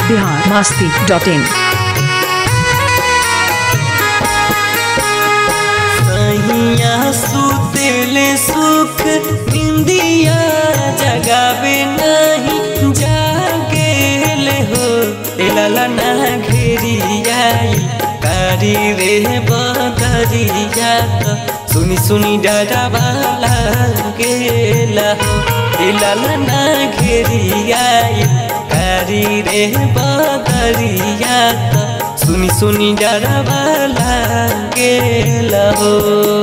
Bihar Masti dot इन सैया सुतेले सुख निंदिया जगावे नहीं जागेले हो लाला ना घेरियाई कारी रे बदरिया त सुनी सुनी डरावा लागेला हो लाला ना घेरियाई कारी रे बदरिया त सुनी सुनी डरावा लागेला हो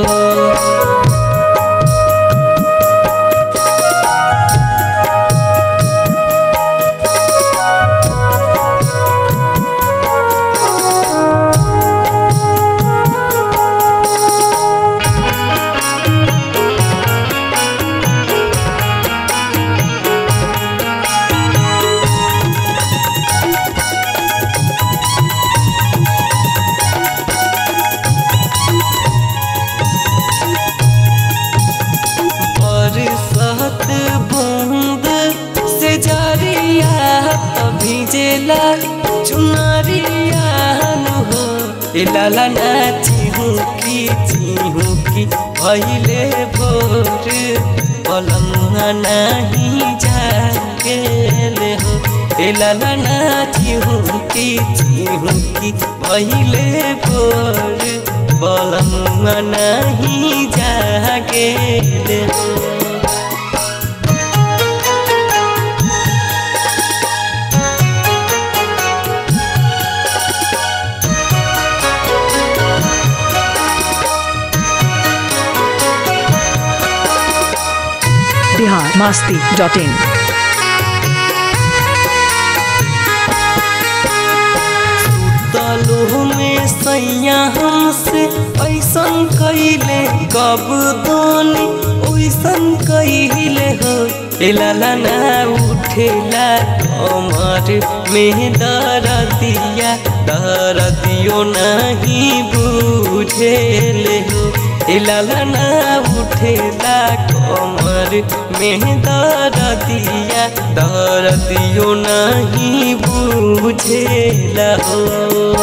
बरसात बूंद से जारिया भीजेला चुनरिया नु हो ए लाला नाची हूँ की चिहू की भैले भोर पलंगा नहीं जागेले हो ए लाला नाची हूँ की चिहू की भैले भोर पलंगा नहीं जागेले हो बिहार मास्ती डॉट इन तलु में सैया हमसे ऐसन कैले कब दोनी ओइसन कैले हो लाला ना उठेला कमर में दरदिया दरदियो नहीं बुझेले हो लाला ना उठेला कमर में दरदिया दरदियो नहीं बुझेला हो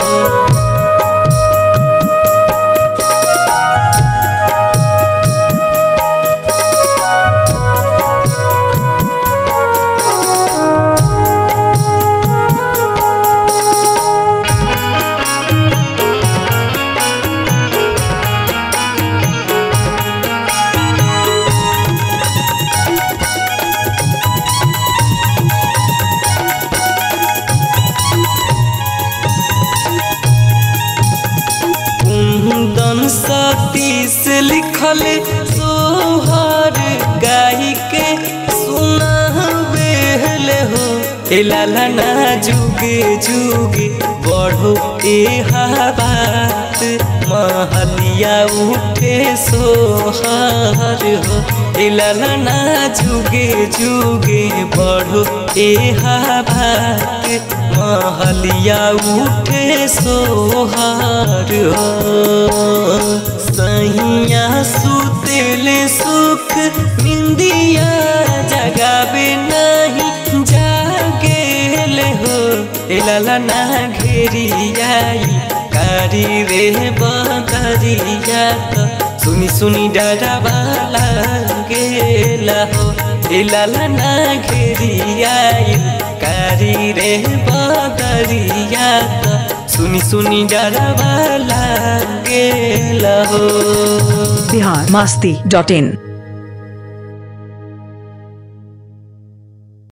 कुंदन सतीश लिखल सोहर गाई के सुनावेल हो ए लाला ना जुगे जुगे बढ़ो ए बात महलिया उठे सोहर हो ए लाला ना जुगे जुगे बढ़ो ए बात महलिया उठे सोहार हो सैया सुतेले सुख निंदिया जगावे नहीं जागेले हो लाला ना घेरियाई कारी रे बदरिया त सुनी सुनी डरावा लागेला हो लाला ना घेरियाई कारी रे बदरिया त सुनी सुनी डरावा लागेला हो बिहार मास्ती डॉट इन